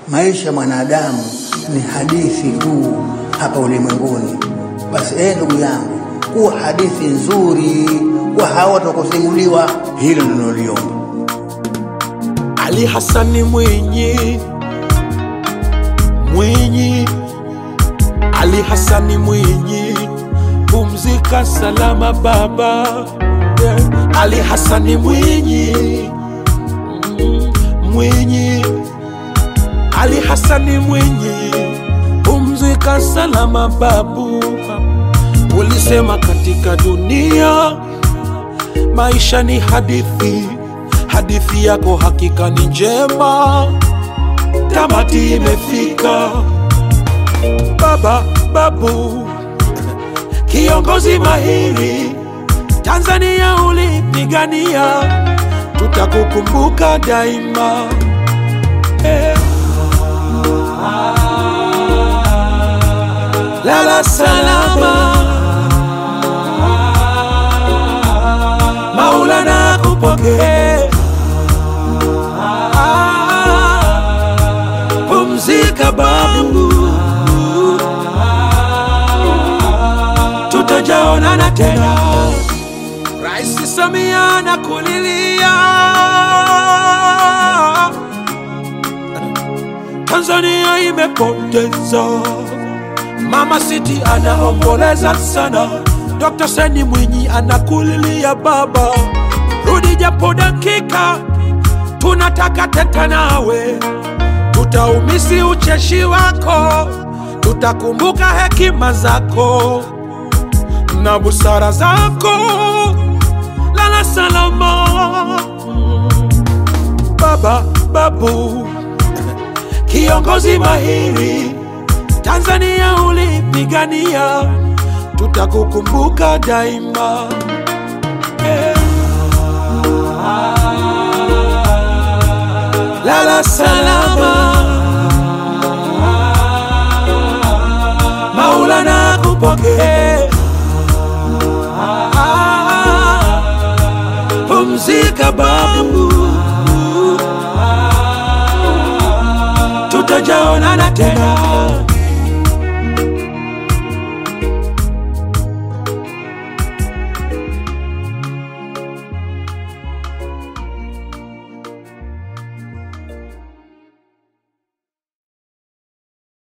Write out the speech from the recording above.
maisha ya mwanadamu ni hadithi tu hapa ulimwenguni. Basi eh, ndugu yangu, kuwa hadithi nzuri kwa hawa watakusimuliwa, hilo ndilo liomba. Ali Hasani Mwinyi, Mwinyi, Ali Hasani Mwinyi, pumzika salama baba. Yeah. Ali Hasani Mwinyi, mm, Mwinyi, Ali Hasani Mwinyi, pumzika salama babu. Ulisema katika dunia maisha ni hadithi, hadithi yako hakika ni njema, tamati imefika. Baba babu, kiongozi mahiri, Tanzania ulipigania, tutakukumbuka daima. Eh. Lala salama, Maulana kupokee. Pumzika babu, tutajaonana tena. Rais Samia nakulilia, Tanzania imepoteza Mama City anaomboleza sana, Dr. Seni Mwinyi anakulilia baba, rudi japo dakika, tunataka teta nawe, tutaumisi ucheshi wako, tutakumbuka hekima zako na busara zako. Lala salama baba, babu, kiongozi mahiri Tanzania ulipigania, tutakukumbuka daima. Eh. Lala salama, Maulana kupokee. Pumzika babu, tutajaonana tena.